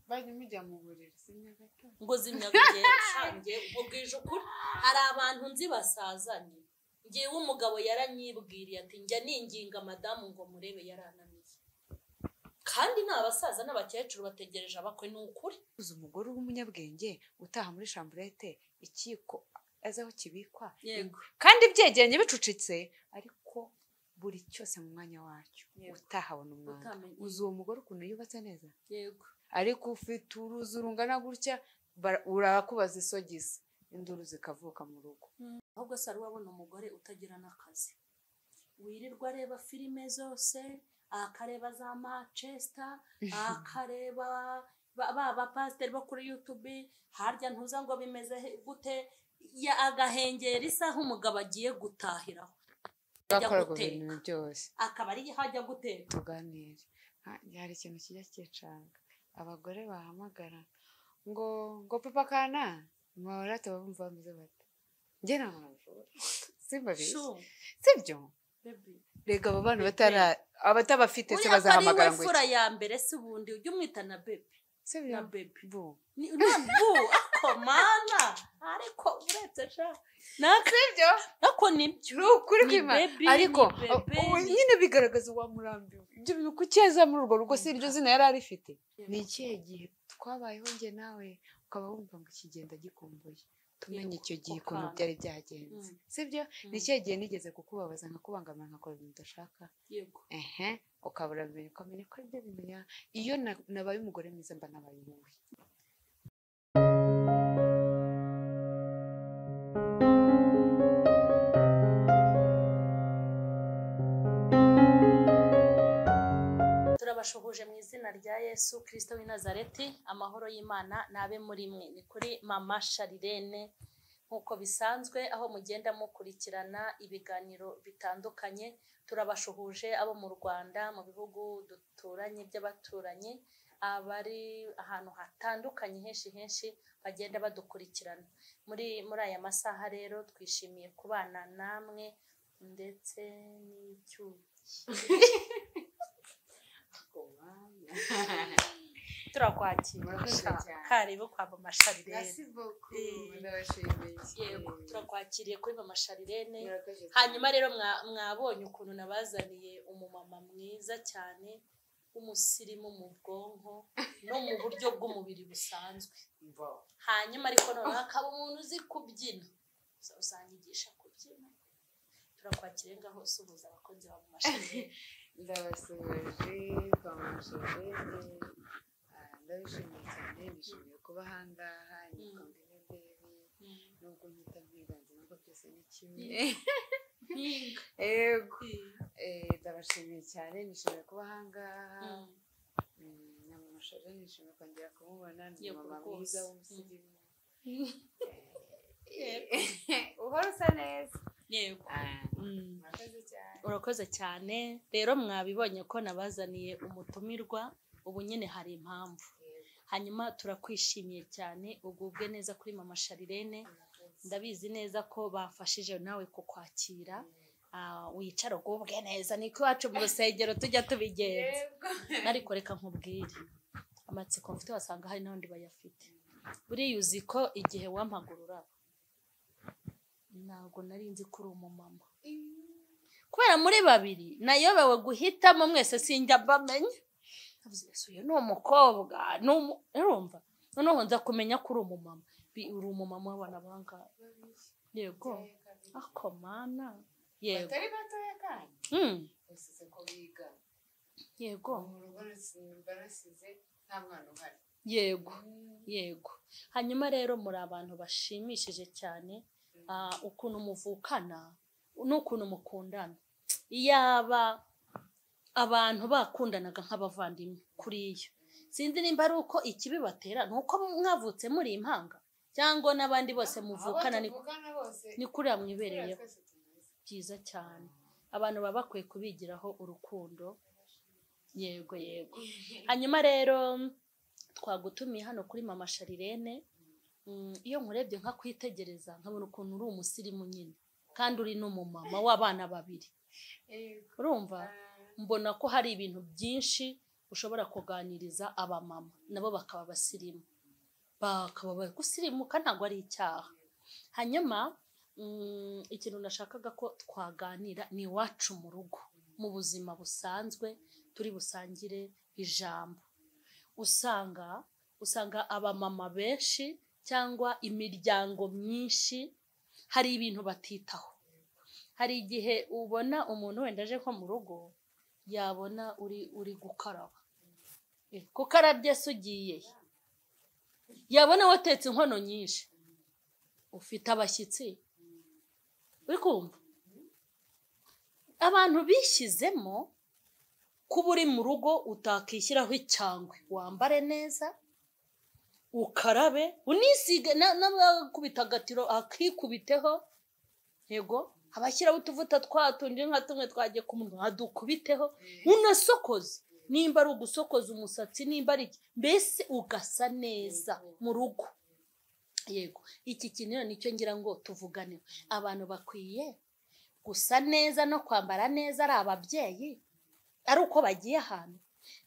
bajya mujya mu buriri zimwe gato ngo zimya bwije ubwo bwije ukuri hari abantu nzi basazanye ngewe umugabo yaranyibwiriye ati njya ninginga madamu ngo murebe yarananiye kandi ni abasaza n'abakecuru bategereje abakwe ni ukuri uzi umugore w'umunyabwenge utaha muri shamburete ikiko azi aho kibikwa yego kandi byegeranye bicucitse ariko buri cyose mu mwanya wacyo Yego. utahabona umwanya Utamenye. uzi uwo mugore ukuntu yubatse neza yego ariko ufite uruzi rungana gutya bara- urakubaza isogisi induru zikavuka mu rugo ahubwo se ari wabona umugore utagira n'akazi wirirwa areba filime zose akareba za manchester akareba ba- ba bapasiteri bo kuri yutube harya ntuza ngo bimeze he- gute ya agahengera isaha umugabo agiye gutahiraho bakora ku guteka. bintu byose akaba ari aho ajya guteka tuganire Ha- hari ikintu kijya cyicanga abagore bahamagara ngo ngo papa kana mahorate bumva bameze bate njye nta mpamvu simbabizi Shoo, sibyo baby. rega abo bana batara abatabafite se uriya ko ari we bazahamagara ngo fura ya mbere si ubundi ujya umwita na bebe iki sibyo na bebe bu ni na bu ako mana ariko uretse sha naka sibyo nako nibyo ni ukuri Ni kwimana baby, ariko ni baby, ubu ni- nyine bigaragaza uwamurambiwe ibyo bintu kucyeza muri urwo rugo si iryo zina yari arifite Yego. ni ikihe gihe twabayeho njye nawe ukaba wumva ngo ikigenda gikumbuye tumenye Yego, icyo gihe ukuntu ukanga. byari byagenze Mm. sibyo Mm. ni ikihe gihe nigeze kukubabaza nkakubangamira nkakora ibintu udashaka yego ehe ukaba urabimenya ukamenya ko aribyo bintu ya iyo na- nabaye umugore mwiza mba nabaye wowe turabashuhuje mu izina rya yesu kirisito w'i nazareti amahoro y'imana nabe muri mwe ni kuri mama sharirene nk'uko bisanzwe aho mugenda mukurikirana ibiganiro bitandukanye turabashuhuje abo mu rwanda mu bihugu duturanye by'abaturanyi abari ahantu hatandukanye henshi henshi bagenda badukurikirana muri muri aya masaha rero twishimiye kubana namwe ndetse n'icyuyi turakwakira karibu kwa mama sharirene Eh. yego turakwakiriye kuri mama sharirene hanyuma rero mwa- mwabonye ukuntu nabazaniye umumama mwiza cyane w'umusirimu mu bwonko no mu buryo bw'umubiri busanzwe hanyuma ariko noneho akaba umuntu uzi kubyina Uza- uzanyigisha kubyina turakwakiriye ngaho usuhuza abakunzi ba mama sharirene ndabasuhuje kwa mashanyarazi ndabishimiye cyane nishimiye kuba aha ngaha ni Mm. kondine bebi nubwo mpita mpiganze nubwo byose ni kimwe yego Eh, ndabashimiye cyane nishimiye kuba aha ngaha Mm. Mm, na mama shaje nishimiye kongera kumubona ni Yego, mama rwose. mwiza Mm. w'umusirimu Eh, uhora usa neza yego Ah, Mm. murakoze cyane urakoze cyane rero mwabibonye ko nabazaniye umutumirwa ubu nyine hari impamvu hanyuma turakwishimiye cyane ugubwe neza kuri mama sharirene ndabizi neza ko bafashije nawe kukwakira Ah, wicara ugubwe neza niko iwacu mu rusengero tujya tubigenza ariko reka nkubwire amatsiko mfite wasanga hari n'abandi bayafite buriya uzi ko igihe wampagura uraba ntabwo nari nzi ko uri umumama kubera muri babiri nayobewe guhitamo mwese sinjya mbamenya navuze "Yesu, uyu ni umukobwa ni umu-" urumva noneho nza kumenya ko uri umumama Bi- uri umumama w'abana bangahe yego ako mana yego batari batoya kandi Mm, usize ko biga yego mu rugo barasize nta mwana uhari yego yego hanyuma rero muri abantu bashimishije cyane ah, ukuntu muvukana n'ukuntu mukundana iyaba abantu bakundanaga nk'abavandimwe kuriya sinzi nimba ari uko ikibibatera ni uko mwavutse muri impanga cyangwa n'abandi bose muvukana ni, muvukana bose ni kuriya mwibereyeho twese tubizi byiza cyane abantu baba bakwiye kubigiraho urukundo yego yego hanyuma rero twagutumiye hano kuri mama sharirene Mm, iyo nkurebye nkakwitegereza nkabona ukuntu uri umusirimu nyine kandi uri n'umumama w'abana babiri urumva mbona ko hari ibintu byinshi ushobora kuganiriza abamama nabo bakaba abasirimu bakaba bari gusirimuka ntabwo ari icyaha hanyuma mm, ikintu nashakaga ko twaganira ni iwacu mu rugo mu buzima busanzwe turi busangire ijambo usanga usanga abamama benshi cyangwa imiryango myinshi hari ibintu batitaho hari igihe ubona umuntu wenda aje nko mu rugo yabona uri uri gukaraba Eh, gukarabya se ugiye he? yabona watetse inkono nyinshi ufite abashyitsi uri kumva abantu bishyizemo kuba uri mu rugo utakishyiraho icyangwe wambare neza ukarabe unisige na- n'abakubita agatiro akikubiteho yego abashyiraho utuvuta twa tundi nka tumwe twagiye ku munwa adukubiteho unasokoze nimba ari ugusokoza umusatsi nimba ari iki mbese ugasa neza mu rugo yego iki kintu rero nicyo ngira ngo tuvuganeho abantu bakwiye gusa neza no kwambara neza ari ababyeyi ari uko bagiye ahantu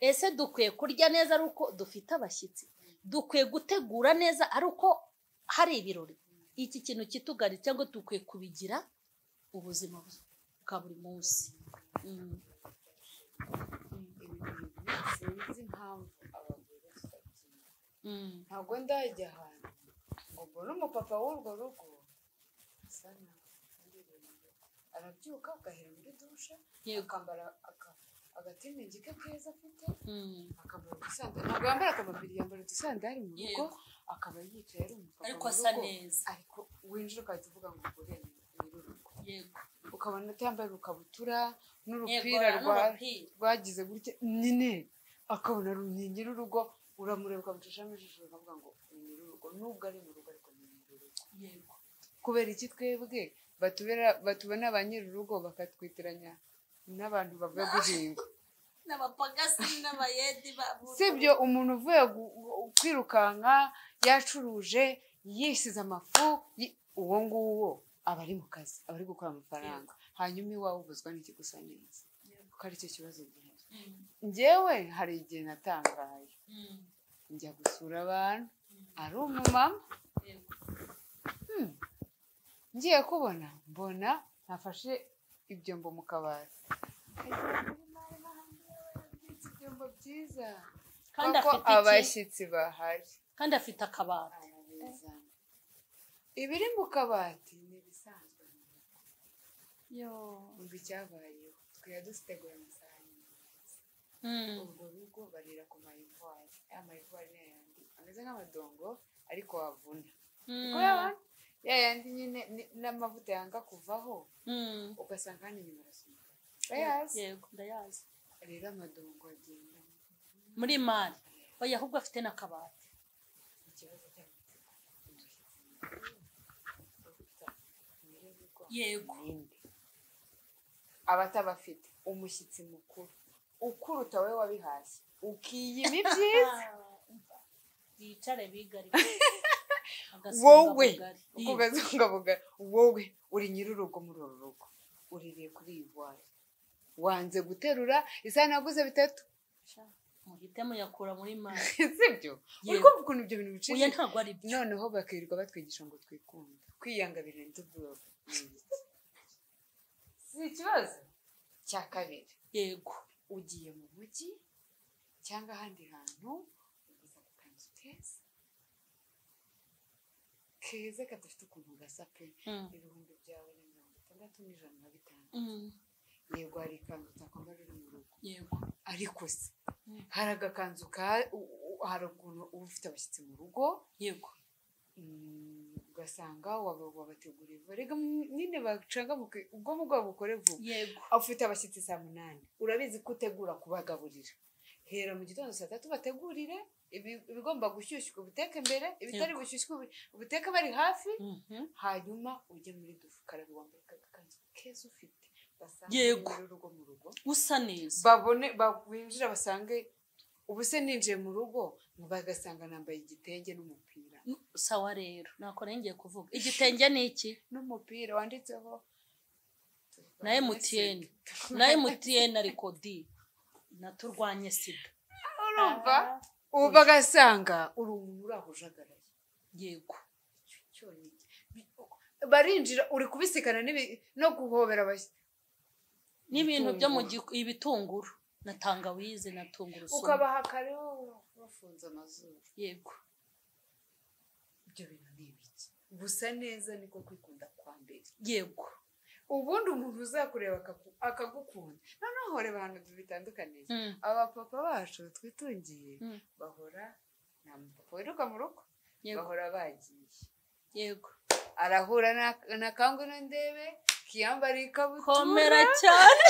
ese dukwiye kurya neza ari uko dufite abashyitsi dukwiye gutegura neza ari uko hari ibirori iki kintu kitugari cyangwa dukwiye kubigira ubuzima bwa buri munsi Mm. sinzi impamvu abagore batabyina Mm. ntabwo ndajya ahantu ngo mbone umupapa w'urwo rugo asa naho aherereye mu rugo. arabyuka agahera muri dushe yego akambara aka- agatiringi ke keza afite Mm. akambara udusandari ntabwo yambara akamabiri yambara udusandari mu rugo Yego. akaba yicaye ari umupapa ariko mu asa rugo. neza ariko winjira ugahita uvuga ngo ugure urugo yego ukabona utambaye urukabutura n'urupira yego rwa n'urupira rwagize gutya nyine akabona ni nyir'urugo uramureba ukamucishamo ijisho ukavuga ngo ni nyir'urugo nubwo ari mu rugo ariko ni nyir'urugo yego kubera iki twebwe batubera batubona ba nyir'urugo bakatwitiranya n'abantu bavuye guhinga n'abapagasi n'abayedi babura sibyo umuntu uvuye gu- gu- kwirukanka yacuruje yisize amafu yi- uwo nguwo aba ari mu kazi aba ari gukora amafaranga hanyuma iwawe ubuzwa n'iki gusa neza kuko aricyo kibazo gihari njyewe hari igihe natangaye njya gusura abantu ari umumama hmm, ngiye kubona mbona nafashe ibyombo mu kabati ibyombo byiza kandi kuko afite iki abashyitsi bahari kandi afite akabati ibiri mu kabati ni ibisanzwe umva icyabayeho twari dusitegura amasahani Mm. urwo rugo barira ku mayivuwari ya mayivuwari ni ayandi ameze nk'amadongo ariko wavuna Mm. Kubera ya yandi nyine ni- n'amavuta yanga kuvaho Mm. ugasanga hano inyuma arasa umukara bayazi yego ndayazi rero amadongo agenda muri mari oya ahubwo afite n'akabati ikibazo cy'amatsiko Yego. abatabafite umushyitsi mukuru ukuruta wowe wabihashye ukiyima ibyiza yicare bigari wowe ukugazungabugara wowe uri nyir'urugo muri uru rugo uririye kuri iyi vwari wanze guterura isahani waguze bitatu muhite muyakura muri mari sibyo uri Yego. kumva ukuntu ibyo bintu oya bicishije ntabwo ari byo noneho bakirirwa batwigisha ngo twikunde kwiyanga birinda ubwoba ni iki? si ikibazo cya kabiri yego ugiye mu mujyi cyangwa ahandi hantu uguza ku kanzu keza keza kadafite ukuntu gasa pe Mm. ibihumbi byawe ni mirongo itandatu n'ijana na bitanu Mm. yego hari ikanzu utakwambara uri mu rugo yego ariko se Mm. hari agakanzu ka u- u- hari ukuntu uba ufite abashyitsi mu rugo yego Mm, ugasanga waba- wabateguriye vuba rega mu- nyine bacangamuke ubwonko bwabo bukore vuba yego ufite abashyitsi saa munani urabizi ko utegura kubagaburira hera mu gitondo saa tatu bategurire ibi- ibigomba gushyushywa ubiteke mbere ibitari gushyushywa ubi- ubiteke bari hafi Mhm. hanyuma ujye muri dufu ukarabe wambaye agakanzu keza ufite basange Yego. urugo mu rugo usa neza babone ba- binjira basange ubu se ninjiye mu rugo bagasanga nambaye igitenge n'umupira sawa rero nako ngiye kuvuga igitenge ni iki n'umupira wanditseho na emutiyeni na emutiyeni ariko di inaturwanye sida urumva ubu bagasanga uri umuntu uri aho ujagaraye yego Icyo cyonyine. Bi- barinjira uri kubisikana n'ibi- no guhobera abashyitsi n'ibintu byo mu giku- ibitunguru na tangawizi na tungurusumu ukabaha kariho bafunze amazuru yego ibyo bintu ni ibiki gusa neza niko kwikunda kwa mbere yego ubundi umuntu uzakureba akaku- akagukunda noneho reba ahantu bitandukaniye Mm. abapapa bacu twitungiye Mm. bahora nta mupapa wiruka mu rugo yego bahora bagiye yego arahura na- na kangu n'indebe kiyambara ikabutura komera cyane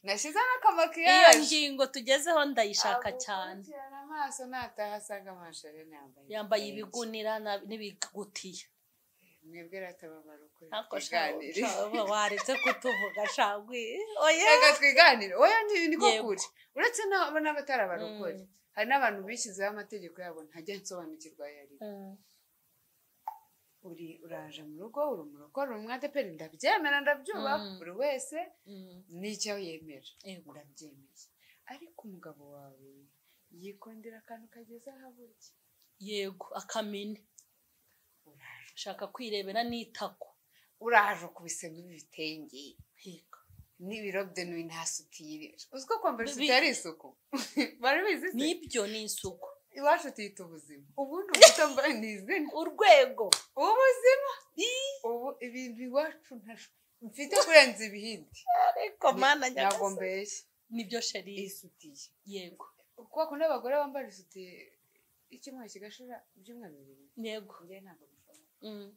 nashize n'akamakiyaje iyo ngingo tugezeho ndayishaka cyane agukurikirana amaso nataha asanga amasherene yambaye yambaye ibitenge. ibigunira na- n'ibigutiya mwebwe ratababara ukuri ntako twiganire shabo waretse kutuvuga shagwi oye reka twiganire oya ni- niko Yego. kuri uretse n'abo- n'abatarabarokore Mm. hari n'abantu bishyizeho amategeko yabo ntajya nsobanukirwa ayo ari yo. Mm. uri uraje mu rugo uri umurokore uri umwadeperi ndabyemera ndabyubaha Mm. buri wese Mm. n'icyo yemera Yego. ndabyemeye ariko umugabo wawe yikondera akantu kageze aho aburya yego akamene uraje ushaka kwirebera n'itako uraje kubisema ibitenge Yego. n'ibirobye n'uyu nta sutire uziko kwambara Bi- isutiye ari isuku bari bizi se nibyo ni isuku iwacu tuyita ubuzima ubundi umuto mbaye ni izina urwego ubuzima ubu ibintu iwacu ntash- mfite kurenza ibindi ariko mana ntabwo nyagasani mbeshya nibyo sheri isutiye yego kuko bakunda abagore bambara isutiye icyumweru kigashira ibyumweru bibiri yego njye ntabwo bishoboka Mm.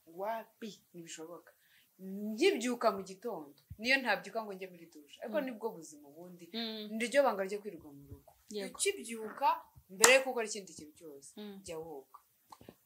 wapi ntibishoboka nkibyuka mu gitondo niyo ntabyuka ngo njye muri dushe ariko Mm. nibwo buzima ubundi Mm. niryo banga ryo kwirirwa mu rugo Yego. ukibyuka mbere yo gukora ikindi kintu cyose Mm. jya woga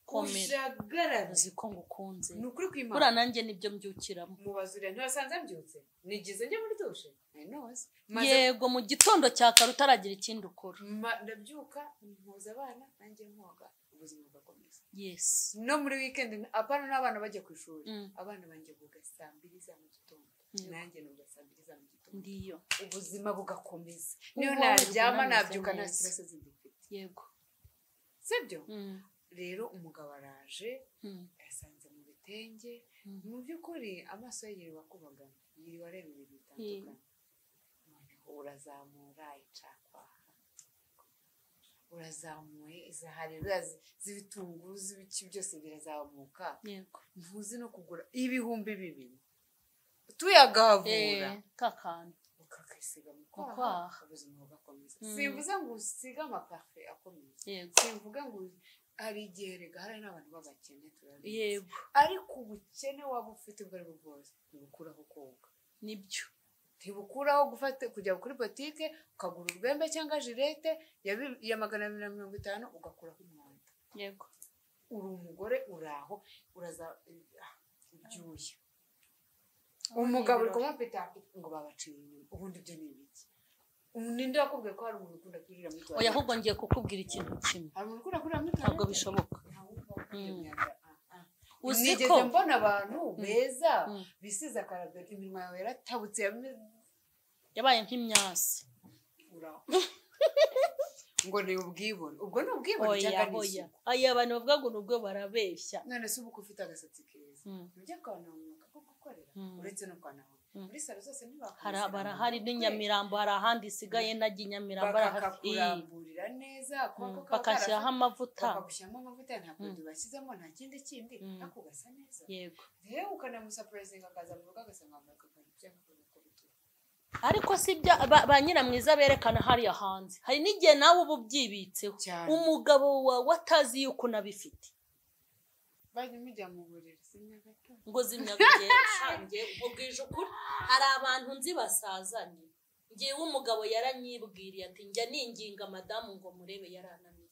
komera ujagarane uzi ko ngukunze ni ukuri kwimana buriya nanjye nibyo mbyukiramo mubaza uriya ntibasanze mbyutse nigize njye muri dushe nose maze yego mu gitondo cya kare utaragira ikindi ukora ma- ndabyuka mpuza abana nanjye mwoga ubuzima bugakomeza yesi no muri wikendi apana n'abana bajya ku ishuri Mm. abana banjye buga saa mbiri za mu gitondo Yego. nanjye nuga saa mbiri za mu gitondo ndiyo ubuzima bugakomeza niyo Ubwonko naryama bwunameze nabyuka nta neza. stress zindi mfite yego sibyo Mm. rero umugabo araje Mm. yasanze mu bitenge Mm. mu by'ukuri amaso ye yiriwe akubagana yiriwe areba ibintu bitandukanye noneho urazamura icakwaha urazamuye izahari urazi- z'ibitunguru z'ibiki byose birazamuka yego ntuzi no kugura ibihumbi bibiri tuyagavura Eh, kakantu ukakisiga mu Mu kwaha kwaha. ubuzima bugakomeza Mm. simvuze ngo usige amapafe akomeye yego simvuga ngo hari igihe rega hari n'abantu b'abakene turabizi yego ariko ubukene waba ufite ubwo ari bwo bwose ntibukuraho koga nibyo ntibukuraho gufata kujya kuri botike ukagura urwembe cyangwa jirete ya bi- ya magana abiri na mirongo itanu ugakuraho umwanda yego uri umugore uri aho uraza ah, ibyuya umugabo uri kumupita ngo babaciye inyuma ubundi ibyo ni ibiki ninde wakubwiye ko hari umuntu ukunda kwirira muri oya tuwarete ahubwo ngiye kukubwira ikintu kimwe hari umuntu ukunda kwirira muri ntabwo tuwarete bishoboka Mm. uzi ko nigeze mbona abantu beza Mm. bisize akarago iminwa yawe yaratabutse yame- yabaye nk'imyasi uraho. ngo ni ubwibone ubwo ni ubwibone oya cyangwa ni oya isuku aya abantu bavuga ngo nubwo barabeshya none se ubu ko ufite agasatsi keza Mm. ujya kwanahumuka ko gukorera Mm. uretse no kwanahumuka Mm. muri salo zose hari ntibakomeza kwanahumuka. barahari n'inyamirambo hari ahandi isigaye najya i nyamirambo arahari. Eh, bakakakuramburira neza mm, akaboko kaba bakashyiraho karafata- amavuta bakagushyiramo amavuta ntabwo Mm. tubashyizemo nta kindi kindi Mm. ariko ugasa neza yego rero ukanamusapurayizinga akaza mu rugo agasanga wambaye akakantu cyangwa akantu k'urutugu ariko si bya ba- ba nyiramwiza berekana hariya hanze hari n'igihe nawe uba ubyibitseho cyane umugabo wawe atazi yuko unabifite bajya mujya mu buriri simya gato ngo zimya bugenge ubwije ukuri hari abantu nzi basazanye ngewe umugabo yaranyibwiriye ati njya ninginga madamu ngo murebe yarananiye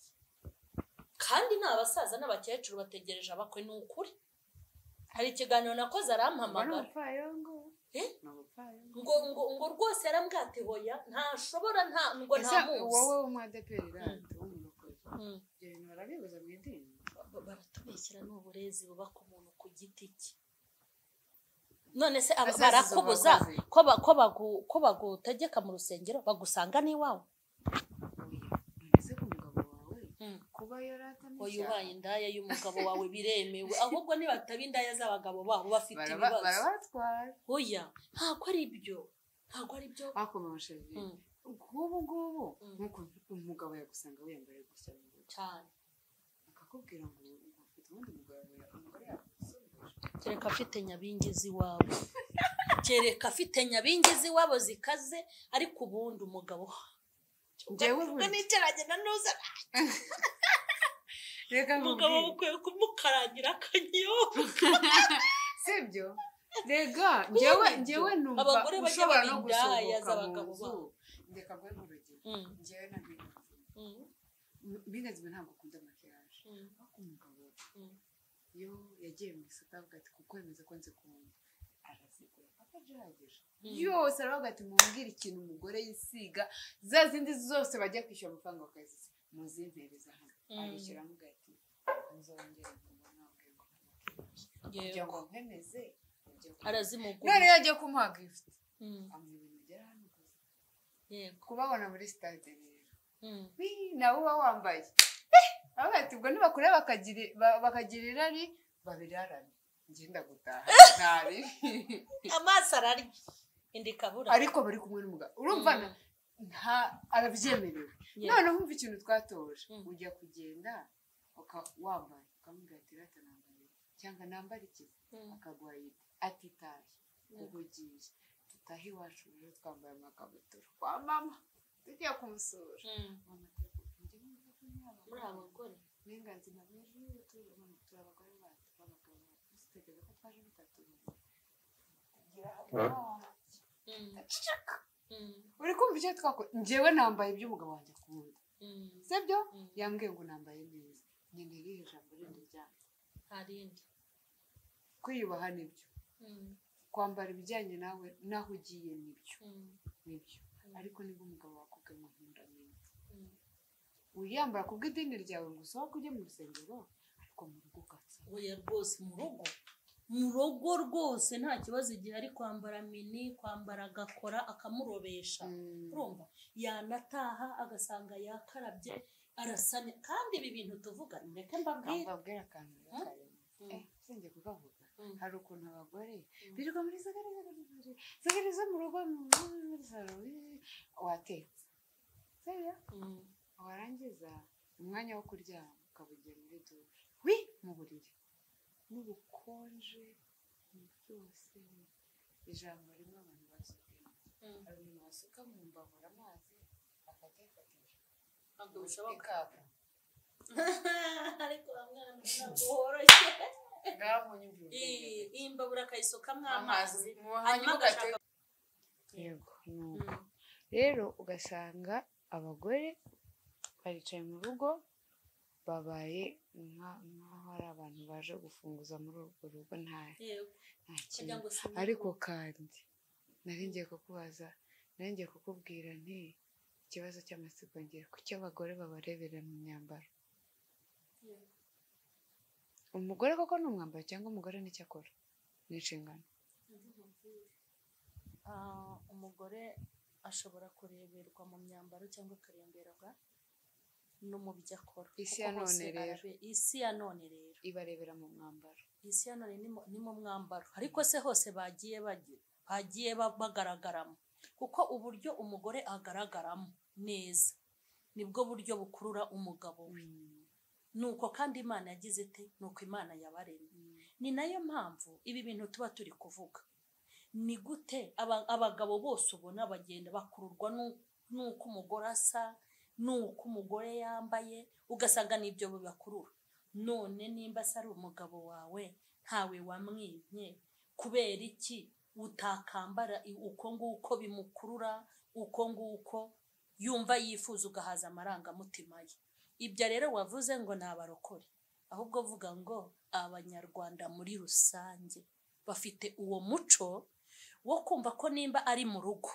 kandi ni abasaza n'abakecuru bategereje abakwe ni ukuri hari ikiganiro nakoze arampamagara umupfayongo Eh? ni umupfayongo ngo ngo ngo rwose yarambwate hoya ntashobora nta ngo Ese nta muzi wowe w'umwadeperi randi w'umurokore Mm. ibyo bintu barabibuza mu idini Ba- ba- baratubeshyira ni uburezi bubaka umuntu ku giti cye none se aba- Azaziza barakubuza abakozi. ko ba- ko bagu- ko bagutegeka mu rusengero bagusanga n'iwawe Oya, none se ko umugabo wawe Mm. kuba yaratana oya icyaha? ubaye indaya y'umugabo wawe biremewe ahubwo nibataba indaya z'abagabo babo bafite Baraba- ibibazo barabatwara oya ntabwo ari byo ntabwo ari byo bakoma amashanyarazi Mm, nk'ubu ngubu Mm. nk'uko umugabo yagusanga wiyambariye gusa mu ntoki, cyane akakubwira ngo ufite ubundi mugabo yawe umugore yagusumbije kereka afite nyabingizi iwabo kereka afite nyabingizi iwabo zikaze ariko ubundi umugabo Njyewe ubwo burya- n'icyaragenda nuza reka umugabo nkubwire bukwiye kumukarangira akanyoka sibyo rega njyewe ibyo. njyewe numva Abagore bajya ushobora no baba indaya gusohoka mu z'abagabo nzu babo. reka mbe nk'urugero Mm, njyewe na binazime mm, binazime ntabwo akunda makiyaje mm, ariko umugabo mm. iyo yagiye mu isoko avuga ati kukwemeza ko nzikunda arazigura paka agihagije Mm. yose aravuga ati mumbwire ikintu umugore yisiga za zindi zose bajya kwishyura amafaranga bakazisiga muzimpebeza hano Mm. arishyura avuga ati muzongere kumubona mbwira ngo mumakiyaje kugira ngo yego nkwemeze ibyo ngomba." none arazimugura iyo agiye kumuha gifuti Mm, amuha ibintu bigera hano gusa yego kubabona muri sitade rero Mm, Wii, nawe uba wambaye avuga ati ubwo nibakureba bakagira- ba- bakagira irari babirarane ngenda gutaha ntari amaso ararya indi kabura ariko bari kumwe n'umugabo urumva na- nta arabyemerewe noneho umva ikintu twatoje Mm. ujya kugenda uka- wambaye ukamubwira ati rata nambaye cyangwa nambara iki akaguha yidi ati tahe ubwo ugiye dutahe iwacu rero twambaye amakabutura kwa mama tugiye kumusura mama ati "Njye numva ko muri aba muri bantu abagore uburenganzira bw'ejo turi turi abagore bacu b'abagabo bacu tutegereza ko twaje bitatu Mm, mm, uri kumva icyo twakora njyewe nambaye ibyo umugabo wanjye akunda mm, si byo mm. yambwiye ngo nambaye neza nyine irihe jambo rindi ryanjye hari indi kwiyubaha nibyo Mm, kwambara ibijyanye nawe n'aho ugiye nibyo mm, nibyo ariko niba umugabo wakubwiye ngo nkunda neza mm. wiyambara ku bw'idini ryawe ngo usohoke ujye mu rusengero ariko mu rugo ugapfa oya rwose mu rugo mu rugo rwose nta kibazo igihe ari kwambara mini kwambara agakora akamurobesha urumva yanataha agasanga yakarabye arasane kandi ibi bintu tuvuga ndeke mbabwire mbabwira akantu Mm. karimo Mm, sinjye kukavuga mm, hari ukuntu abagore Mm. birirwa muri zagari zagari zagari zagari zo mu rugo mu- muri- muri salo ii, watetse seya mm. warangiza umwanya wo kuryama ukabugira muri dushe wi mu buriri n'ubukonje ni byose ijambo rimwe abantu basukamo Mm. hari umuntu wasuka mu mbabura amazi akatefatisha ntabwo bishoboka ikaka ariko mwana ntabwo woroshye ngaho nyumvira Iyi- iyi mbabura akayisukamo amazi amazi hanyuma hanyuma agashaka yego ni uko Mm, rero ugasanga abagore baricaye mu rugo babaye nka- nk'aho ari abantu baje gufunguza muri urwo rugo nta yego nta kugira kintu ngo sinye- ariko kandi nari ngiye kukubaza nari ngiye kukubwira nti ikibazo cy'amasigo ngira kuki abagore babarebera mu myambaro Yego. umugore koko ni umwambaro cyangwa umugore nicyo akora ni inshingano Ah, umugore ashobora kureberwa mu myambaro cyangwa akareberwa no mu byo akora Isi Kuko ya hose none rero. arabe- isi ya none rero ibarebera mu mwambaro isi ya none ni mu- ni mu mwambaro ariko se hose bagiye bagi- bagiye ba- bagaragaramo kuko uburyo umugore agaragaramo neza nibwo buryo bukurura umugabo we nuko kandi imana yagize ite nuko imana yabaremye ni nayo mpamvu ibi bintu tuba turi kuvuga ni gute aba- abagabo bose ubona bagenda bakururwa n'u- n'uko umugore asa n'uko umugore yambaye ugasanga n'ibyo bibakurura none nimba se ari umugabo wawe ntawe wamwimye kubera iki utakambara i- uko nguko bimukurura uko nguko yumva yifuza ugahaza amarangamutima ye ibyo rero wavuze ngo ni abarokore ahubwo vuga ngo abanyarwanda muri rusange bafite uwo muco wo kumva ko nimba ari mu rugo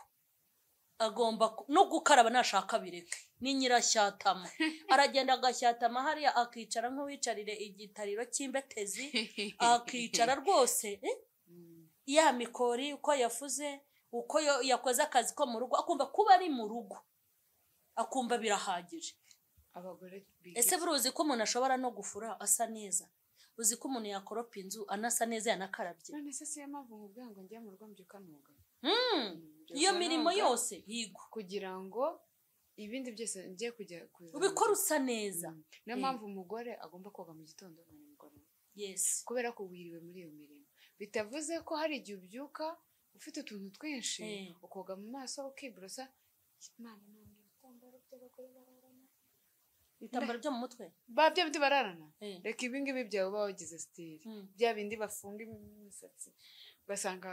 agomba ku- no gukaraba nashaka bireke ni nyirashyatama aragenda agashyatama hariya akicara nk'uwicarire igitariro cy'imbetezi akicara rwose eh? ya mikori uko yafuze uko yo- yakoze akazi ko mu rugo akumva kuba ari mu rugo akumva birahagije abagore biga ese buriya uzi ko umuntu ashobora no gufura asa neza uzi ko umuntu yakoropa inzu anasa neza yanakarabye none se siyo mpamvu nkubwira ngo njye mu rugo mbyuka nuga Mm, iyo mirimo yose higwa kugira ngo ibindi byose njye kujya kuzana- ubikora usa neza Mm. niyo Mm. mpamvu umugore agomba koga mu gitondo na nimugoroba yesi kubera ko wiriwe muri iyo mirimo bitavuze ko hari igihe ubyuka ufite utuntu twinshi Eh. ukoga mu maso ukiborosa imana ntabwo ibitambaro by'abagore bararana ibitambaro byo mu mutwe ba bya bindi bararana Eh, reka ibi ngibi byawe uba wagize sitiri mm. bya bindi bafunga imisatsi ugasanga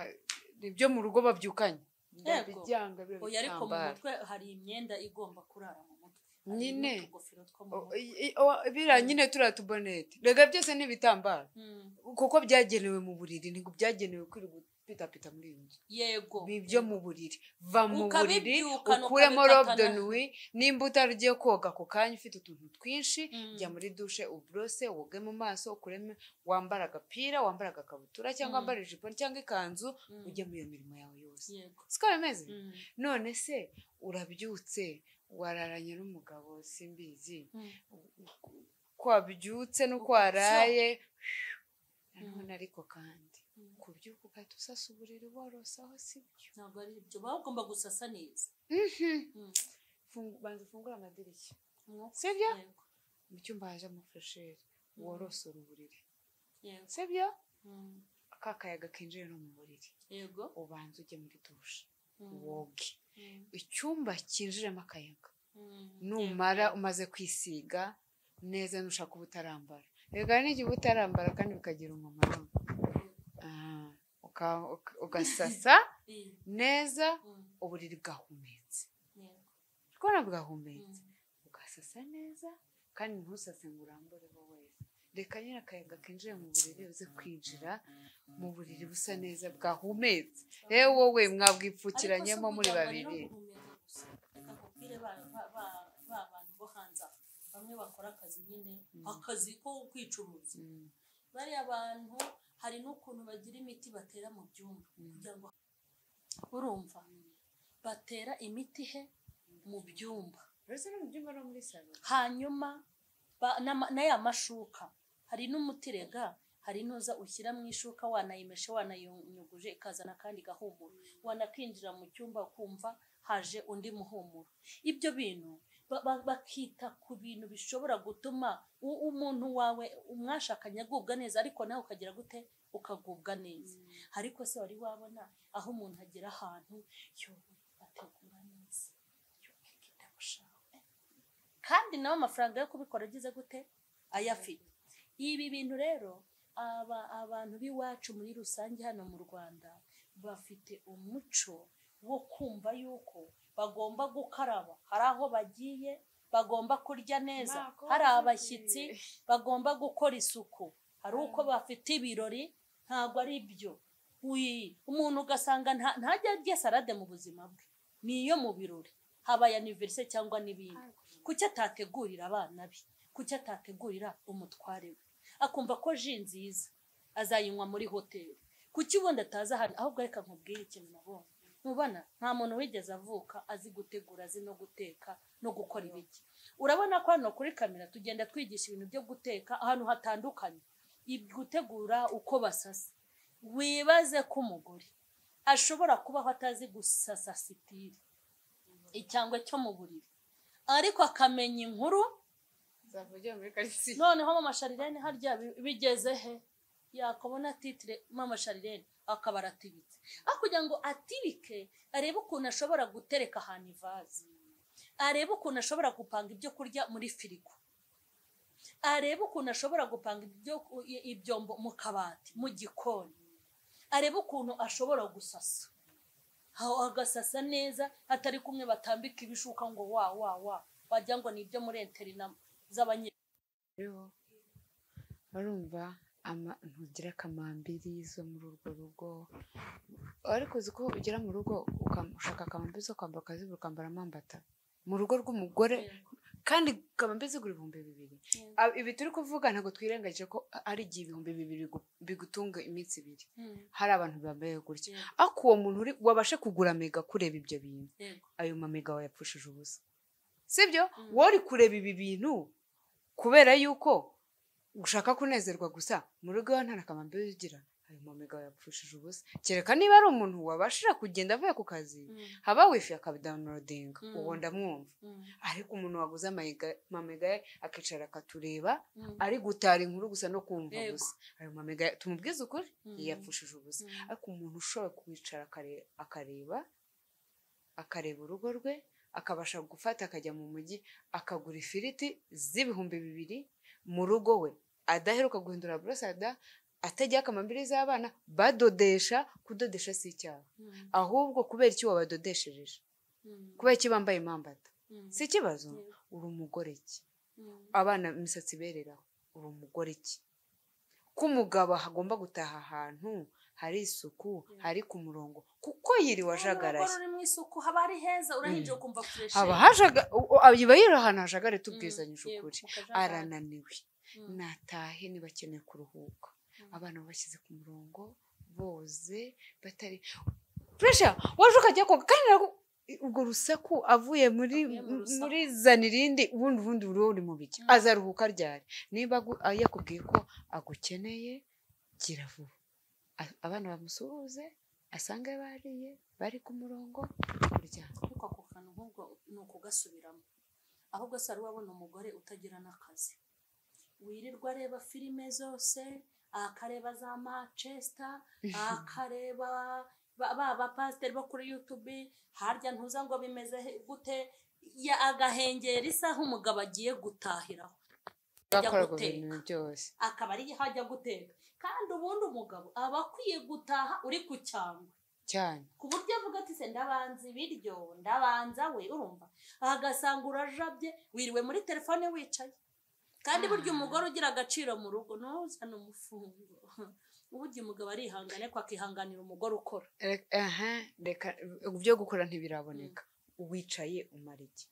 nibyo mu rugo babyukanye ndabibyanga biba oya ariko mu bitambara mutwe hari imyenda igomba kurara mu mutwe Hari Nyine. n'utugofero two mu O- mutwe i- i- o- biriya nyine turiya tubonete rega byose ni ibitambaro Mm, kuko byagenewe mu buriri ntabwo byagenewe kwirirwa upitapita muri iyi nzu yego ni ibyo mu buriri va mu buriri Ukabibyukana, ukuremo ukabikatana. robe nui nimba utari koga ako kanya ufite utuntu twinshi Mm. jya muri dushe uburose woge mu maso ukuremo wambara agapira wambara agakabutura cyangwa Mm. wambara ijipo cyangwa ikanzu Mm, ujya muri iyo mirimo yawe yose yego siko bimeze Mm, none se urabyutse wararanye n'umugabo simbizi mm. kwabyutse n'uko Uko waraye Mm. nanone ariko kandi Mm. kubyuka ugahita usasa uburiri worosaho si byo ntabwo ari ibyo baba bagomba gusasa neza Mm. Fungu- banza ufungure amadirishya Umwuka- sibyo yego, mu cyumba haje amafuresheri Mm. worosora uburiri yego, sibyo mm, ka kayaga kinjira no mu buriri yego ubanza ujye muri dushe mm, woge mm, icyumba cyinjiremo akayaga mm, numara yego. umaze kwisiga neza nushaka uba utarambara reka n'igihe uba utarambara kandi bikagira umumaro Ah, uka- uka- ugasasa Eh, neza mm, uburiri bwahumetse yego, kubona bwahumetse mm, ugasasa neza kandi ntusase ngo urambureho wese reka nyine akayaga kinjire mu buriri uze kwinjira mu buriri busa neza bwahumetse yewe wowe mwabwipfukiranyemo muri babiri Ariko si ukuryamana no guhumeka gusa. Reka nkubwire ba- ba- ba- ba bantu bo hanze aha, bamwe bakora akazi nyine Mm. akazi ko kwicuruza Mm, bariya bantu hari n'ukuntu bagira imiti batera mu byumba Mm. kugira ngo urumva batera imiti he mu byumba uretse no mu byumba no muri salo hanyuma ba- n'ama- n'aya mashuka hari n'umutirega hari n'uza ushyira mu ishuka wanayimeshe wanayunyuguje ikazana akandi gahumuro wanakinjira mu cyumba ukumva haje undi muhumuro ibyo bintu ba- ba- bakita ku bintu bishobora gutuma u- umuntu wawe umwashakanye agubwa neza ariko nawe ukagira gute ukagubwa neza ariko se wari wabona aho umuntu agera ahantu yowe ategura neza yowe kitabushaka kandi nawe amafaranga yo kubikora agize gute ayafite ibi bintu rero aba abantu b'iwacu muri rusange hano mu rwanda bafite umuco wo kumva yuko bagomba gukaraba hari aho bagiye bagomba kurya neza hari abashyitsi bagomba gukora isuku hari uko bafite ibirori ntabwo ari byo Wi, umuntu ugasanga nta- ntajya arya salade mu buzima bwe niyo mu birori habaye aniveriseri cyangwa n'ibindi kuki atategurira abana be kuki atategurira umutware we akumva ko ji nziza azayinywa muri hoteli kuki ubundi ataza hano ahubwo reka nkubwire ikintu nabonye mubona nta muntu wigeze avuka azi gutegura azi no guteka no gukora ibiki urabona ko hano kuri kamera tugenda twigisha ibintu byo guteka ahantu hatandukanye ib- gutegura uko basasa wibaze ko umugore ashobora kubaho atazi gusasa sitiri icyangwe cyo mu buriri ariko akamenya inkuru zavugiye muri karitsiye noneho mama sharirene harya bi- bigeze he yakabona titire mama sharirene akaba aratibitse aho kugira ngo atibike arebe ukuntu ashobora gutereka ahantu ivaze arebe ukuntu ashobora gupanga ibyo kurya muri firigo arebe ukuntu ashobora gupanga ibyo ibyombo mu kabati mu gikoni arebe ukuntu ashobora gusasa aho agasasa neza hatari kumwe batambika ibishuka ngo wa wa wa wagira ngo ni ibyo muri interina z'abanye rero urumva ama- ntugira kamambiri zo muri urwo rugo ariko uzi ko ugera mu rugo ukam- ushaka kamambiri zo kwambara ukazibura ukambara amambata mu rugo rw'umugore kandi ukaba mbese ugura ibihumbi bibiri Mm. Ah, ibi turi kuvuga ntabwo twirengagije ko ari igihe ibihumbi bibiri bigu- bigutunga iminsi ibiri hari abantu bambaye gutya Yeah. ariko uwo muntu uri wabashe kugura mega kureba ibyo bintu Yego. ayo mamega wayapfushije ubusa sibyo Mm. wowe uri kureba ibi bintu kubera yuko ushaka kunezerwa gusa mu rugo iwawe nta nakamambe ugira ayo mamega wayapfushije ubusa kereka niba ari umuntu wabashije kugenda avuye ku kazi Mm. haba wifi akabidawunirodinga Mm. uwo ndamwumva Mm. ariko umuntu waguze amayiga- mamega ye akicara akatureba Mm. ari gutara inkuru gusa no kumva Yego. gusa ayo mamega ye- tumubwize ukuri Mm. yiyapfushije ubusa Mm. ariko umuntu ushoboye kwicara akare- akareba akareba urugo rwe akabasha gufata akajya mu mujyi akagura ifiriti z'ibihumbi bibiri mu rugo we adaheruka guhindura burosada atajya akamambiri z'abana badodesha kudodesha si icyaha Mm. ahubwo kubera iki wabadodeshereje Mm. kubera iki bambaye impambata Mm. si ikibazo Yego. uri umugore iki Mm. abana imisatsi ibereraho uri umugore iki ko umugabo agomba gutaha ahantu hari isuku hari ku murongo kuko yiriwe N'urugo ajagaraye ruri mu isuku haba ari heza urahinjira ukumva fureshe haba hajaga u- u- aba yiri ahantu hajagare tubwizanyije ukuri arananiwe natahe niba akeneye kuruhuka Mm. abana babashyize ku murongo boze batari puresha waje ukajya koga kandi nabwo- urwo rusaku avuye muri Avuye mu rusaku. muri zana irindi ubundi ubundi buri uri mu bijya Mm. azaruhuka ryari niba agu- ah, yakubwiye ko agukeneye gira vuba A- abana bamusuhuze asange bariye bari ku murongo kuryama ariko ako kantu nk'ubwo ni ukugasubiramo ahubwo se wari wabona umugore utagira n'akazi wirirwa areba filime zose akareba za manchester akareba ba- ba bapasiteri bo kuri yutube harya ntuza ngo bimeze he- gute ya agahengera isaha umugabo agiye gutahiraho ajya bakora ku guteka bintu byose akaba ari aho ajya guteka kandi ubundi umugabo aba akwiye gutaha uri ku cyangwe cyane ku buryo avuga ati se ndabanza ibiryo ndabanza we urumva agasanga urajabye wiriwe muri telefone wicaye kandi burya umugore ugira agaciro mu rugo ntuzane umufungo burya umugabo arihangane ko akihanganira umugore ukora Re- aha reka byo gukora ntibiraboneka wicaye umara iki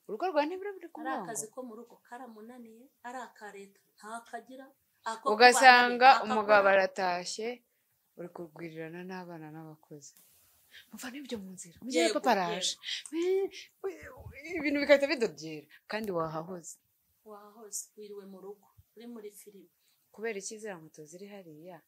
urugo rwawe ntibirabure ku ari murongo akazi ko mu rugo karamunaniye ari aka leta ntakagira ako ugasanga kubana umugabo ntakakora. aratashye uri kurwirirana n'abana n'abakozi muva n'ibyo mu nzira mujye Yego, paparaje ibintu bigahita bidodera kandi wahahoze wahoze wiriwe mu rugo uri muri filime kubera icyizere moto ziri hariya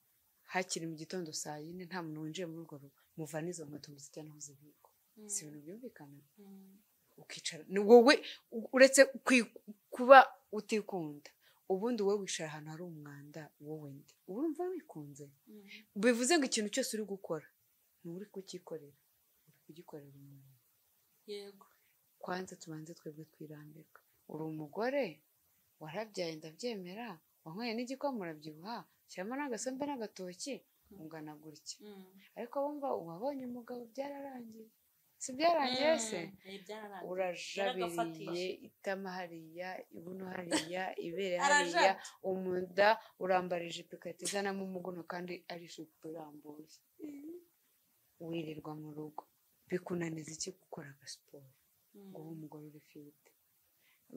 hakiri mu gitondo saa yine nta muntu winjiye muri urwo rugo muva n'izo moto muzijyana aho zibikwa Mm, si ibintu byumvikana mm, ukicara ni wowe u- uretse kwi- kuba utikunda ubundi wowe wicara ahantu hari umwanda wowe ndi uba urumva wikunze mm. bivuze ngo ikintu cyose uri gukora ni uri kucyikorera uri kugikorera umuntu yego kwanza tubanze twebwe twirambirwa uri umugore warabyaye ndabyemera wanyweye n'igikoma urabyibuha shyiramo n'agasembe n'agatoki ungana gutya Mm, ariko wumva uwabonye umugabo byararangiye si byarangiye se mm, eh, byararangiye. urajabiriye Yaragafatishije. itama hariya ibuno hariya ibere Arajabye. hariya umunda urambara ijipo igahita izanamo umuguno kandi ari ijipo irambuye wirirwa mu rugo bikunaniza iki gukora agasiporo ngo ube umugore urifite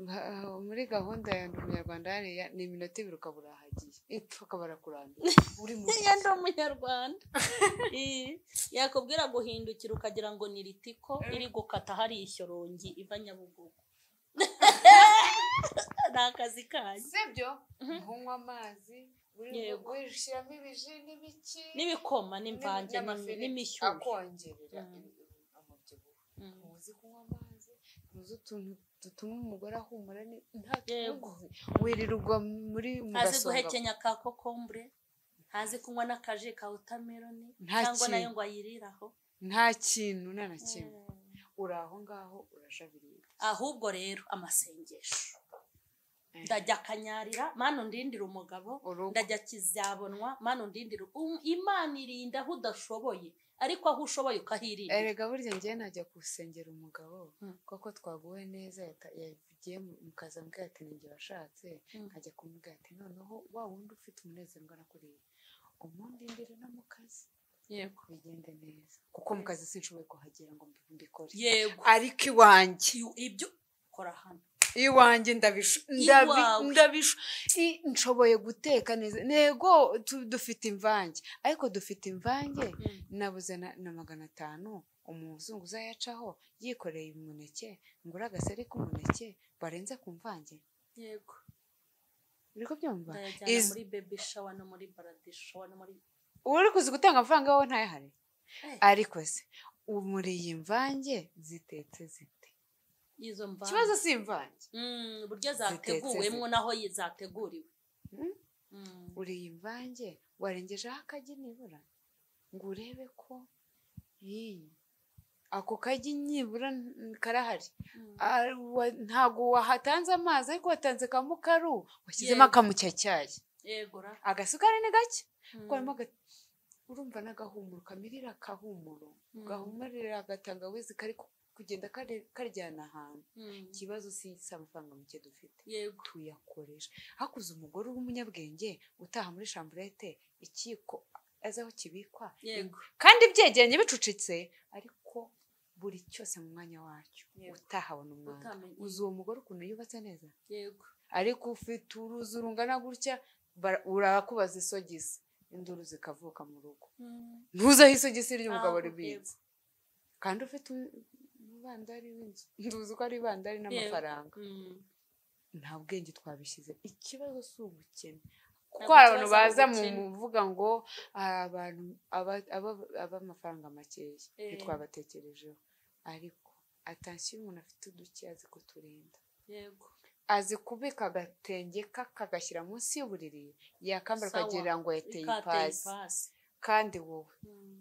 Mba- muri gahunda ya ndi umunyarwanda hariya ni iminota ibiri ukaba urahagiye ipfa barakurambira uri mu ya ndi umunyarwanda Eh, yakubwira guhindukira ukagira ngo ni ritiko iri gukata hari ishyorongi iva nyabugogo ni akazi kanyu sibyo nkunywa amazi Yego. wishyiramo ibiji n'ibiki n'ibikoma n'imvange n'amafiriti n'imishyushyu akongerera Mm. ibi- umubyibuho Mm. ntuzi kunywa amazi ntuzi utuntu dutuma umugore ahumura ne- nta Yego. tuzi wirirwa muri mu ntazi gasonga guhekenya ka kokombure ntazi kunywa n'akaji ka wotameroni Nta cyangwa nayo kintu. ngo ayiriraho nta kintu nta na kimwe Eh, uri aho ngaho urajabiriye ahubwo rero amasengesho ndajya akanyarira mani undindira umugabo urugo ndajya kizabonwa mani undindira Um- imana irinda aho udashoboye ariko aho ushoboye ukahirinda erega burya ngewe najya gusengera umugabo Mm. koko twaguwe neza yata- yagiye mu- mu kazi ambwira ati ninjye washatse Mm. nkajya kumubwira ati noneho wa wundi ufite umunezero ungana kuriya umundindire no mu kazi yego bigende neza kuko mu kazi sinshoboye kuhagera ngo mbi- mbikore yego ariko iwanjye Iyo- ibyo kora hano iwanjye ndabisha ndabi- Iwawe. ndabisha I- nshoboye guteka neza ntego tu- dufite imvange ariko dufite imvange nabuze na, na magana atanu umuzungu uzayacaho yikoreye umuneke ngura agaseri k'umuneke barenze ku mvange yego uri kubyumva ndayajyana Is- muri bebi shawa no muri baradi shawa no muri uwo uri kuzi gutanga amafaranga wowe ntayahari Eh. ariko se ubu muri iyi mvange zitetse zite izo mvange ikibazo si imvange Mm, uburyo Zitetse zateguwemo zite. naho yi- zateguriwe Mm. Mm. uriye imvange warengejeho akagi nibura ngo urebe ko iyi ako kagi nibura n- karahari Mm. Ah, wa- ntabwo wahatanze amazi ariko watanze kamukaru washyizemo Yego. akamucyacyayi yego ra agasukari ni gake Mm. kuko harimo aga- urumva n'agahumuro kamirira akahumuro Mm. gahumurira agatangawizi kari ku- kugenda kare- karyana ahantu Mm. ikibazo si si amafaranga make dufite yego tuyakoresha hakuze umugore w'umunyabwenge utaha muri shamburete ikiko azi aho kibikwa yego kandi byegeranye bicucitse ariko buri cyose mu mwanya wacyo Yego. utahabona umwanda Utamenya. uzi uwo mugore ukuntu yubatse neza yego ariko ufite uruzi rungana gutya bara- urakubaza isogisi induru zikavuka mu rugo Mm. ntuzaho isogisi ry'umugabo Aho, ribitse kandi ufite um- umubandari w'inzu nduzi ko ari ibandari yego. n'amafaranga Mm. nta bwenge twabishyize ikibazo si ubukene kuko Ntabwo hari abantu ikibazo ari baza mu ubukene. muvuga ngo hari abantu aba- aba- ab'amafaranga makeya Eh. ntitwabatekerejeho ariko atansiyo umuntu afite uduke azi kuturinda yego azi kubika agatenge ka- kagashyira munsi y'uburiri yakambara Sawa. ukagira ngo yateye ikateye ipasi ipasi kandi wowe Mm.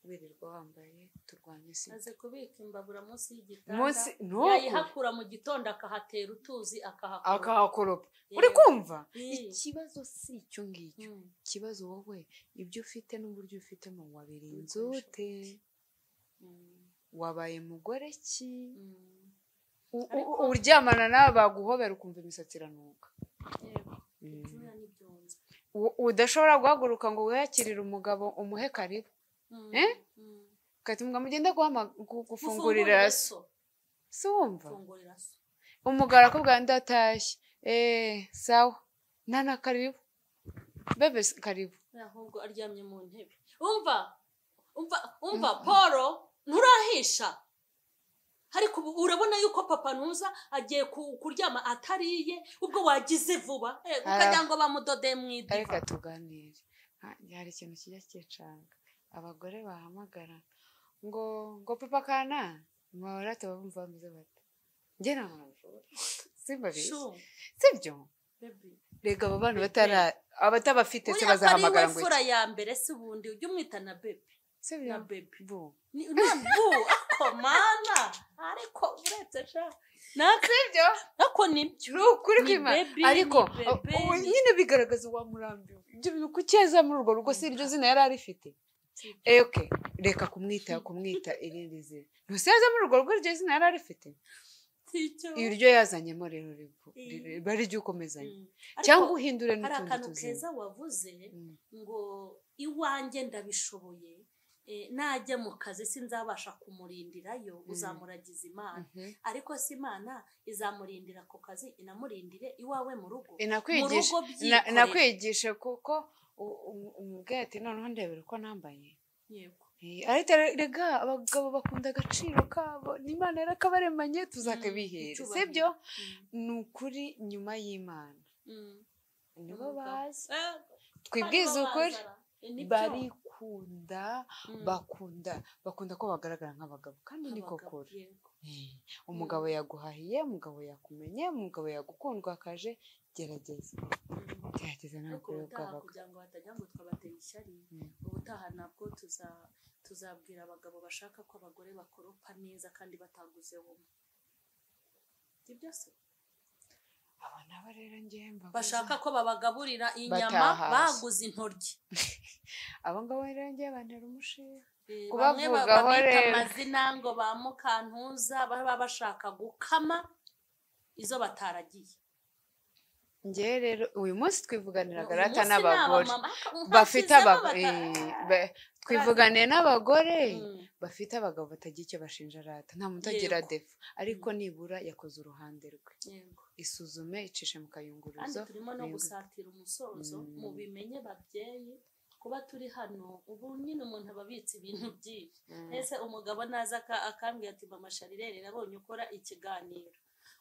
wirirwa wambaye turwanye sida azi kubika imbabura munsi y'igitanda munsi ntuku yayihakura mu gitondo akahatera utuzi akahakura akahakoropa Yego. uri kumva Mm. ikibazo si icyo ngicyo Mm. ikibazo wowe ibyo ufite n'uburyo ubifitemo wabira inzu Ibikoresho ute bike. Mm. wabaye mugore ki Mm. U- u- Ariko- uryamana nawe baguhobera ukumva imisatsi iranuka yego Mm. ibyuya n'ibyunze U- udashobora guhaguruka ngo wiyakirire umugabo umuhe karibu Mm. Eh? Mm. ukatumwa mugende guhama- gu- gufungurira Mufungurire so so si wumva mfungurira so umugabo arakubwira ndatashye eee sawa nana karibu bebe s- karibu ahubwo aryamye mu ntebe umva umva umva paul nturahisha ariko ubu urabona yuko papa ntuza agiye ku- kuryama atariye ubwo wagize vuba eh, ukagira ngo bamudodeye mu ariko iduka tuganire Ha- hari ikintu kijya cyicanga abagore bahamagara ngo ngo papa kana mahora bumva bameze bate njye nta muntu mvura simbabeshya Shu, sibyo baby. rega abo bana batara abatabafite se uriya ko ari we bazahamagara ngo fura ya mbere si ubundi ujye umwita na bebe sibyo na bebe bu Ni- na bu ako mana ariko uretse sha nako sibyo nako nibyo ni ukuri Ni kwimana baby, ariko ni baby, uh, ni- nyine bigaragaza uwamurambiwe ibyo bintu kucyeza muri urwo rugo si iryo zina yari arifite Eh, okay reka kumwita kumwita irindi zina ntuseze muri urwo rugo iryo zina yari arifite sicyo iryo yazanyemo rero ribu- Mm. ri- riba rijya ukomezanya Mm. Ariko cyangwa uhindure hari n'utundi akantu tuzina keza wavuze Mm. ngo iwanjye ndabishoboye eh, najya mu kazi sinzabasha kumurindirayo uzamuragize imana Mhm. ariko si imana izamurindira ku kazi inamurindire iwawe mu rugo mu Inakwigisha- rugo na- byikorera. nakwigishe kuko u- u- umubwira ati noneho ndebera uko nambaye yego Eh, ariko rega abagabo bakunda agaciro kabo n'imana yari akabaremanye tuzakabihere icyubahiro. sibyo Mm, ni ukuri nyuma y'imana mm. nibo Umugabo. bazi Eh, twibwize hanyuma ukuri bazara. Eh, nibyo. barikunda Mm, bakunda bakunda ko bagaragara nk'abagabo kandi niko abagabo, kuri yego. Eh, umugabo yaguhahiye umugabo yakumenye umugabo yagukundwakaje gerageza Mm. gerageza nawe ariko ukuri ubutaha bw'abagabo kugira ngo hatagira ngo twabateye ishyari Mm. ubutaha nabwo tuza tuzabwira abagabo bashaka ko abagore bakoropa neza kandi bataguze bumwe ibyo se aba nabo rero ngewe mbabuza. bashaka ko babagaburira inyama Batahashye. baguze intoryi abo ngabo rero ngewe bantera umushinga Eh, bamwe Kubavugaho ba- babita rero. amazina ngo ba mukantuza baba bashaka gukama izo bataragiye ngewe rero uyu munsi twivuganiraga rata Umunsi ni n'abagore abamama, nka bafite kizaba abagore bata- twivuganiye n'abagore Mm. bafite abagabo batagira icyo bashinja rata nta muntu agira Yego. defu ariko nibura yakoze uruhande rwe Yego. isuzume icishe mu kandi kayunguruzo turimo no bibuke. gusatira umusozo Mm. mu bimenye babyeyi kuba turi hano ubu nyine umuntu aba abitse ibintu byinshi Mm. ese umugabo naza aka- akambwira ati mama sharirere nabonye ukora ikiganiro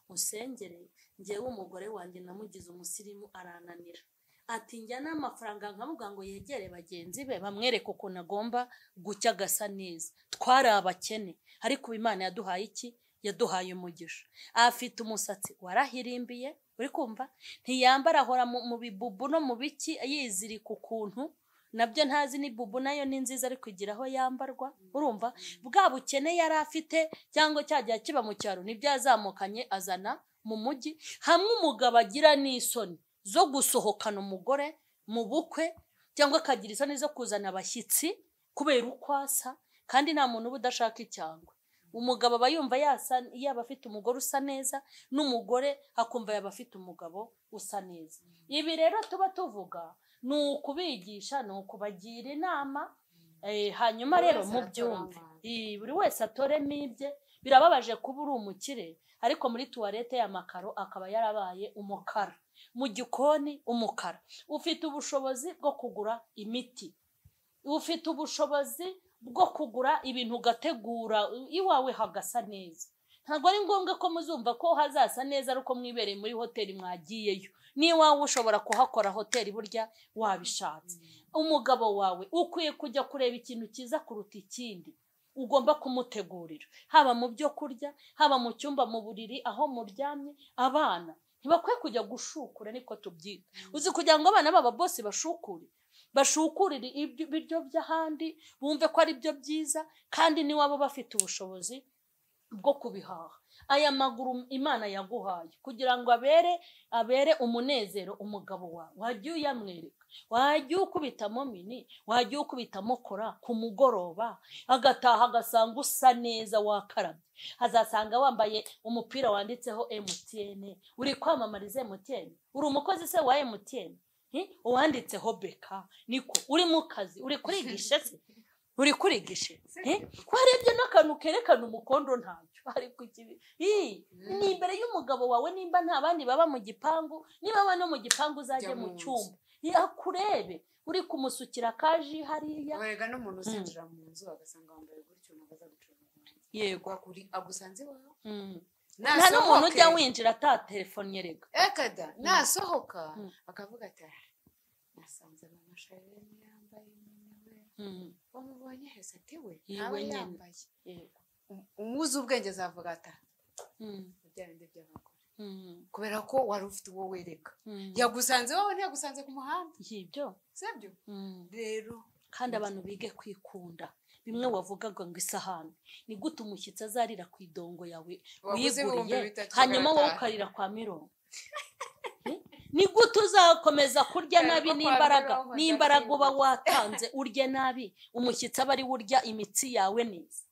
musengere ngewe umugore wanjye namugize umusirimu arananira ati njya n'amafaranga nkavuga ngo yegere bagenzi be bamwereke ukuntu agomba gucya agasa neza twari abakene ariko ubu imana yaduhaye iki yaduhaye umugisha afite umusatsi warahirimbiye uri kumva ntiyambara ahora mu, mu bibubu no mu biki yizirika ukuntu nabyo ntazi ni bubu nayo ni nziza ariko igira aho yambarwa urumva bwa bukene yari afite cyangwa cya gihe kiba mu cyaro nibyo yazamukanye azana mu mujyi hamwe umugabo agira n'isoni zo gusohokana umugore mu bukwe cyangwa akagira isoni zo kuzana abashyitsi kubera uko asa kandi nta muntu uba udashaka icyangwe umugabo aba yumva yasa yaba afite umugore usa neza n'umugore akumva yaba afite umugabo usa neza ibi rero tuba tuvuga ni ukubigisha ni ukubagira inama eh, hanyuma Buri rero wese mubyumve atoramo. Eh, buri wese atoremo ibye birababaje kuba uri umukire ariko muri tuwarete y'amakaro akaba yarabaye umukara mu gikoni umukara ufite ubushobozi bwo kugura imiti ufite ubushobozi bwo kugura ibintu ugategura iwawe hagasa neza ntabwo ari ngombwa ko muzumva ko hazasa neza ari uko mwibereye muri hoteli mwagiyeyo n'iwawe ushobora kuhakora hoteli burya wabishatse umugabo wawe ukwiye kujya kureba ikintu cyiza kuruta ikindi ugomba kumutegurira haba mu byo kurya haba mu cyumba mu buriri aho muryamye abana ntibakwiye kujya gushukura niko tubyita uzi kugira ngo abana baba bose bashukure bashukurire ibyo- ibiryo by'ahandi bumve ko ari byo byiza kandi n'iwabo bafite ubushobozi bwo kubihaha aya maguru imana yaguhaye kugira ngo abere abere umunezero umugabo wawe wajya uyamwereka wajya ukubitamo mini wajya ukubitamo kora ku mugoroba agataha agasanga usa neza wakarabye azasanga wambaye umupira wanditseho mtn uri kwamamariza mtn uri umukozi se wa mtn Hi? uwanditseho beka niko uri mu kazi uri kuri gishe se uri kuri gishe Hi? warebye n'akantu kerekana umukondo ntacyo ariko ikibi Hi! ni imbere y'umugabo wawe nimba nta bandi baba mu gipangu niba no mu gipangu uzajye Jya mu mu nzu. cyumba yakurebe uri kumusukira kaji hariya werega n'umuntu uzinjira mu nzu agasanga wambaye gutyo ntabwo aza gucuruza yego agusanze iwawe Mm. nta n'umuntu nasohoke ujya winjira ataterefone rega ekada nasohoka Mm. akavuga ati "Ah, nasanze bamusharire yambaye nyine we Mm. wamubonye hese ati we Yiwe ntaba nyine. yambaye yego Um- umuzi ubwenge azavuga ati "Ah, Mm. bya bindi by'abagore Mm. kubera ko wari ufite uwo wereka Mm. yagusanze wowe ntiyagusanze ku muhanda yibyo sibyo Mm. rero kandi abantu bige kwikunda bimwe wavugaga ngo isahani ni gute umushyitsi azarira ku idongo yawe waguze ibihumbi wiguriye bitatu hanyuma wowe magana atanu. ukarira kwa mirongo Eh? ni gute uzakomeza kurya Ariko nabi kwa n'imbaraga mirongo n'imbaraga uba ndakwibuka. watanze urye nabi umushyitsi aba ari we urya imitsi yawe neza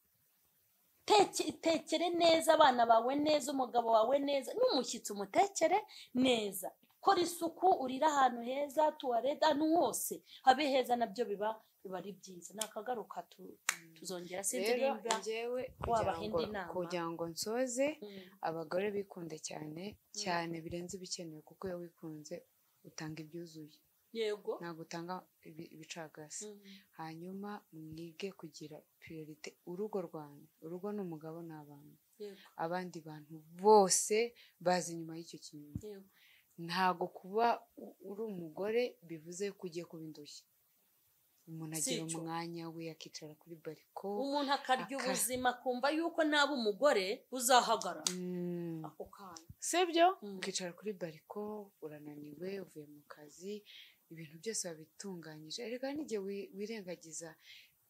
Teke- tekere neza abana bawe neza umugabo wawe neza n'umushyitsi umutekere neza kora isuku urire ahantu heza tuwarete ahantu hose habe heza nabyo biba biba ari byiza ni akagaruka tu- tuzongera sinzi rero nimba njyewe wabaha kugira indi ngo- nama. kugira ngo nsoze Mm. abagore bikunde cyane cyane birenze ibikenewe kuko iyo wikunze utanga ibyuzuye yego ntabwo utanga ibi- ibicagase Mm. hanyuma mwige kugira priorite urugo rwanyu urugo ni umugabo n'abana yego abandi bantu bose baza inyuma y'icyo kintu yego ntabwo kuba u- uri umugore bivuze ko ugiye kuba indushyi umuntu agira Sicyo. umwanya we akicara kuri bariko umuntu akarya Aka- ubuzima akumva yuko naba umugore uzahagarara Mm. ako kanya sibyo Mm. ukicara kuri bariko urananiwe uvuye mu kazi ibintu byose wabitunganyije erega n'igihe wi- wirengagiza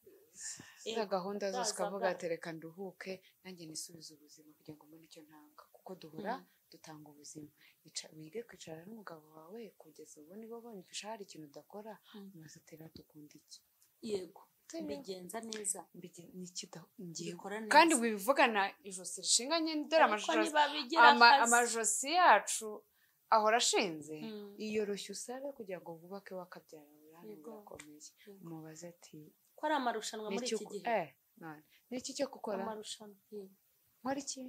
eh, za Eh, gahunda zose zaza ukavuga bwa- ati reka nduhuke nanjye nisubize ubuzima kugira ngo mbone icyo ntanga kuko duhora Mm. dutanga ubuzima Ica- wige kwicara n'umugabo wawe kugeza ubu niba ubonye ifasha hari ikintu udakora Mm. umaze ati rero dukunda iki yego Sibyo? mbigenza neza Mbige- n'ikidahingiyeho mbikora neza kandi wibivugana ijosi rishinganye dore Ariko amashusho niba bigira ama- akazi amajosi yacu ahora ashinze Mm. yiyoroshya usara kugira ngo wubake wakabyara burane Yego. burakomeye Yego. umubaze ati ko ari amarushanwa muri "Niki iki uko- gihe eh, none, niki cyo gukora amarushanwa Mm. nkora iki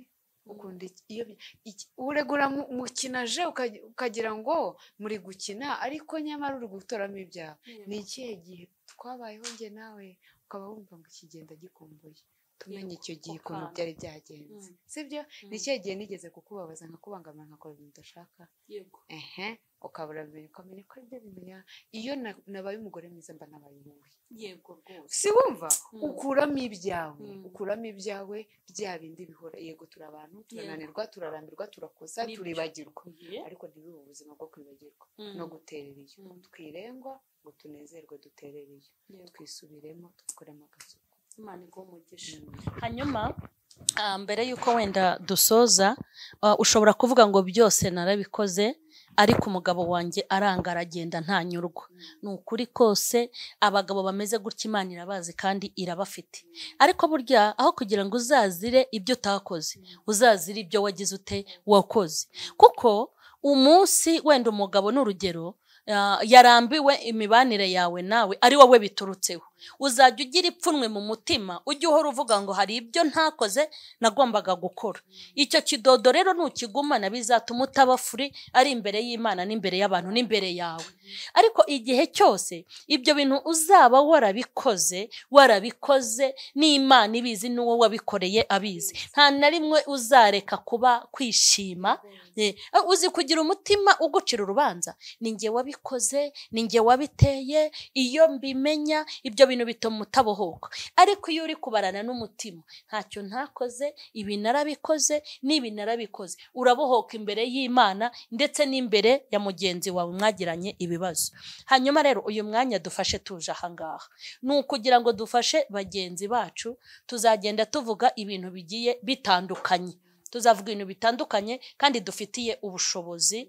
ukunda iki- iyo iki- uregura mu- mukina je ukagira- ukagira ngo muri gukina ariko nyamara uri gutoramo ibyawe Yego. ni ikihe gihe twabayeho njye nawe ukaba wumva ngo ikigenda gikumbuye tumenye icyo gihe ukuntu ukanga. byari byagenze Mm. sibyo Mm. ni ikihe gihe nigeze kukubabaza nkakubangamira nkakora ibintu udashaka yego ehe ukabura bimenya ukamenya ko aribyo bimenya iyo na- nabaye umugore mwiza mba nabaye wowe yego rwose si wumva Mm. ukuramo ibyawe Mm. ukuramo ibyawe bya bindi bihora yego turi abantu turananirwa turarambirwa turakosa Nibyo. turibagirwa Igihe. ariko ntibibe ubuzima bwo kwibagirwa Mm. no guterera iyo Mm. twirengwa ngo tunezerwe duterere iyo Yego. twisubiremo twikoremo agasuku imana iguha umugisha Mm. hanyuma ah, mbere y'uko wenda dusoza ah, ushobora kuvuga ngo byose narabikoze ariko umugabo wanjye aranga aragenda ntanyurwa ni ukuri kose abagabo bameze gutya imana irabazi kandi irabafite ariko burya aho kugira ngo uzazire ibyo utakoze uzazire ibyo wagize ute wakoze kuko umunsi wenda umugabo ni urugero ah, yarambiwe imibanire yawe nawe ari wowe biturutseho uzajya ugira ipfunwe mu mutima ujye uhora uvuga ngo hari ibyo ntakoze nagombaga gukora icyo kidodo rero nukigumana bizatuma utaba furi ari imbere y'imana n'imbere y'abantu n'imbere yawe ariko igihe cyose ibyo bintu uzaba warabikoze warabikoze n'imana ibizi n'uwo wabikoreye abizi nta na rimwe uzareka kuba kwishima Eh, uzi kugira umutima ugucira urubanza ni njye wabikoze ni njye wabiteye iyo mbimenya ibyo bintu bituma utabohoka ariko iyo uri kubarana n'umutima ntacyo ntakoze ibi narabikoze n'ibi narabikoze urabohoka imbere y'imana ndetse n'imbere ya mugenzi wawe mwagiranye ibibazo hanyuma rero uyu mwanya dufashe tuje ahangaha ni ukugira ngo dufashe bagenzi bacu tuzagenda tuvuga ibintu bigiye bitandukanye tuzavuga ibintu bitandukanye kandi dufitiye ubushobozi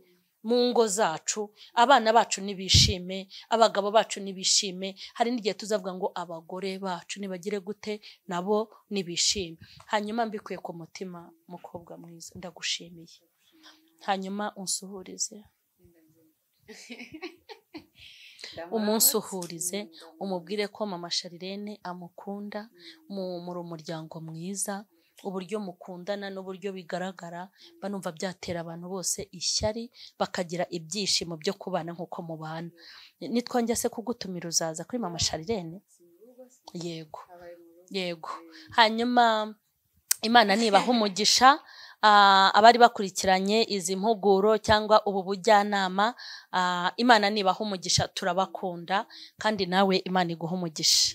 mu ngo zacu abana bacu nibishime abagabo bacu nibishime hari n'igihe tuzavuga ngo abagore bacu nibagire gute nabo nibishime hanyuma mbikuye ku mutima mukobwa mwiza ndagushimiye hanyuma unsuhurize umunsi uhurize umubwire ko mama sharirene amukunda mu muri umuryango mwiza uburyo mukundana n'uburyo bigaragara banumva byatera abantu bose ishyari bakagira ibyishimo byo kubana nk'uko mubana nitwongera se kugutumira uzaza kuri mama sharirene yego Yego. hanyuma imana nibaha umugisha ah, abari bakurikiranye izi mpuguro cyangwa ubu bujyanama ah, imana nibaha umugisha turabakunda kandi nawe imana iguha umugisha